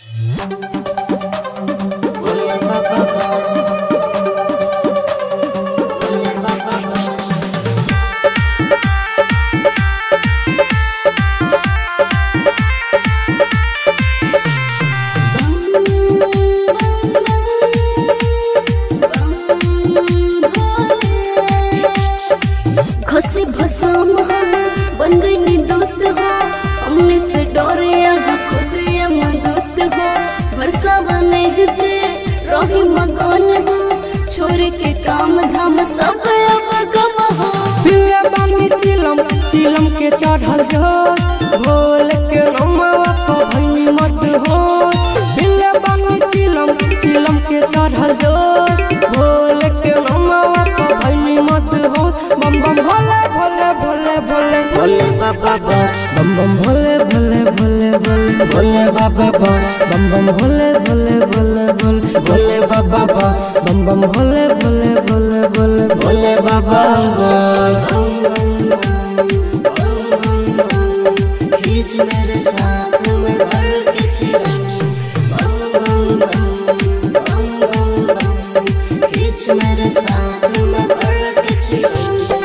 घसे भसम हो बन गई दूत हो हमने से डरे यहाँ खुद ये मदद हो भरसा बने जे रही मगन हो छोड़ के काम धाम सब अब गम हो पिया बानी चिलम चिलम के चढ़ल जो भोल के नमवा को भई मत हो पिया बानी चिलम चिलम के चढ़ल जो भोल के नमवा को भई मत हो बम बम भोले भोले भोले भोले भोले बाबा बस बम बम भोले भोले भोले भोले भोले बाबा बस बम बम भोले भोले भोले भोले भोले बाबा बस बम बम भोले भोले भोले भोले भोले बाबा बस खींच मेरे साथ में भर के चिलम बम बम बम बम बम बम खींच मेरे साथ में भर के चिलम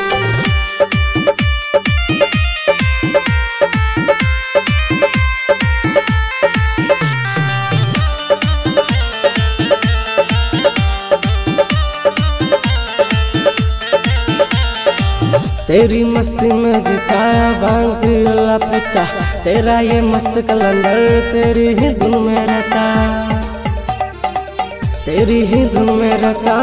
तेरी मस्ती में जिताया भांग पिला पिता तेरा ये मस्त कलंदर तेरी ही धुन में रहता तेरी ही धुन में रहता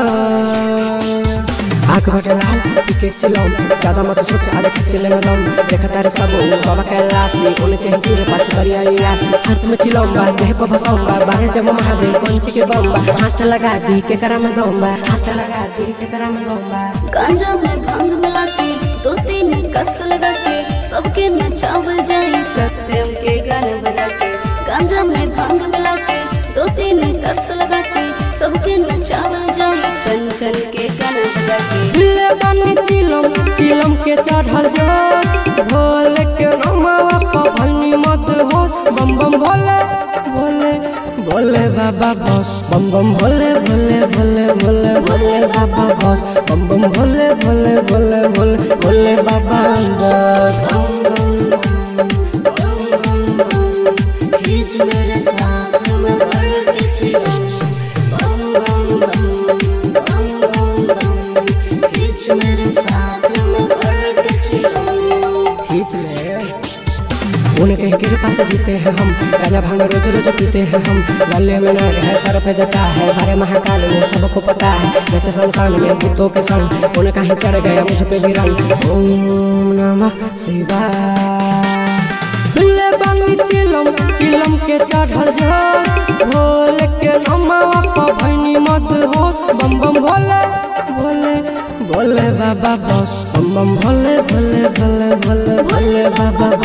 आंख बटे लाल पीके चिलम ज्यादा मत सोच आगे खिचले में दम देखा तारे सब बाबा कैलाशी उनके ही तेरे पास करिया यासी हाथ में चिलम बा देह पर भसम बा बाहर जब महादेव पंच के दम बा हाथ लगा दी के करा में दम बा हाथ लगा दी के करा में दम बा गांजा में भांग मिला के दो तीन कस लगा के सबके नचावल जाए सत्यम के गाने बजा के गांजा में भांग मिला के दो तीन कस लगा के सबके नचावल जाए कंचन के गाने बजा के दिले बानी चिलम चिलम के चढ़ल जो भोल के नमवा पर भनी मत हो बम बम भोले भोले भोले बाबा बस बम बम भोले भोले भोले भोले भोले बाबा बस बम बम भोले भोले भोले भोले भोले बाबा बस खींच मेरे साथ में भर के चिलम बम बम बम बम बम बम खींच मेरे साथ में भर के चिलम खींच ले उनके ही कृपा से जीते हैं हम गाजा भांग रोज रोज पीते हैं हम गले में नाग है सर पे जटा है बारे महाकाल में सबको पता है जैसे संसार में भूतों के संग उनका ही चढ़ गया मुझ पे भी रंग ओम नमः शिवाय ले बानी चिलम चिलम के चढ़ल जो भोले के नमवा को भैनी मत होश बम बम भोले भोले भोले बाबा बस बम बम भोले भोले भोले भोले भोले बाबा